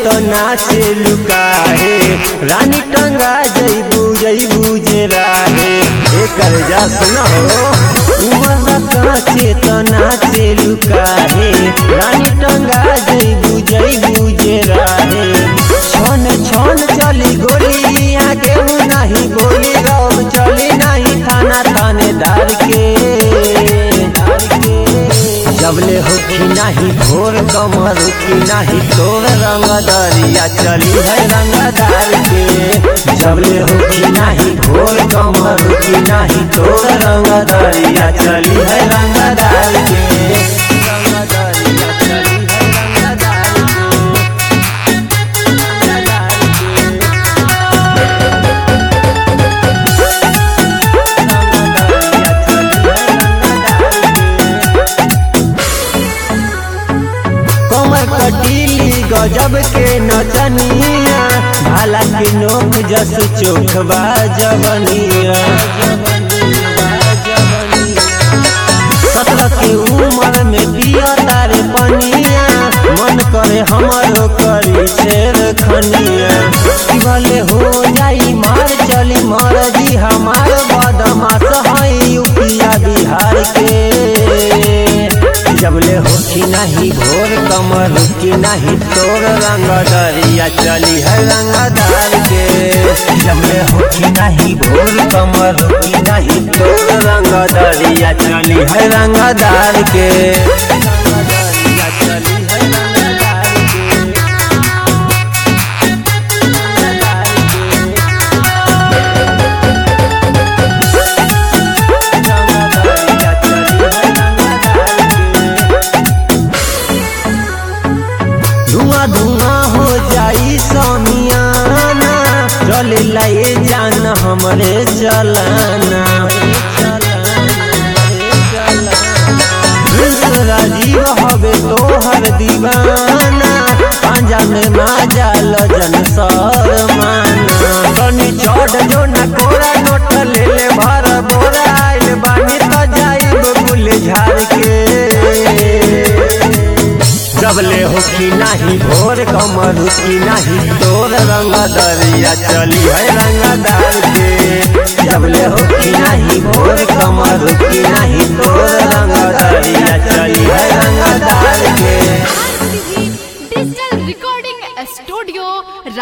तो नाचे लुकाहे रानी टंगा जईबू जईबू जे राहे एकर जा सुनो उमर काचे तो नाचे लुकाहे रानी टंगा जईबू जईबू जे राहे छन छन चली गोली आगे नहीं बोली रब चली नहीं थाना थानेदार के जबले होखी नाही भोर कमर की नाही तोर रंग दरिया चली है रंगदार के जबले होखी नाही भोर कमर की नाही तोर रंग दरिया चली है रंगदार के रंग दरिया चली है रंगदार कमर कटीली गजब के नचनिया भाला के नोक जस चोखबा जवनिया सत्रह के उम्र में पिया तारे पनिया मन करे हमारो करी शेर खनिया कि भले हो जाई मार चली मार जी हमार बदमाश है यूपिया बिहार के जबले होखी नहीं भोर कमर रुकी नहीं तोर रंग दरिया चली है रंगदार के जबले होखी नहीं भोर कमर रुकी नहीं तोर रंग दरिया चली है रंगदार के रंगदरिया चली है रंगदार के। रंगदार के। रंगदरिया चली है रंगदार के। धुआं धुआं हो जाई समियाना चले लाए जान हमरे चलाना राजीव हवे तोहर दीवाना पांजा में माजा लजन शर्माना तनी चढ़ जो न कोरा नोट ले ले भर बोरा आइल बानी तो जाइब गुल झाड़ के जबले होखी नाही भोर कमर की नाही तोर रंग दरिया चली है रंगदार के जबले होखी नाही भोर कमर की नाही तोर रंग दरिया चली है रंगदार के डिजिटल रिकॉर्डिंग स्टूडियो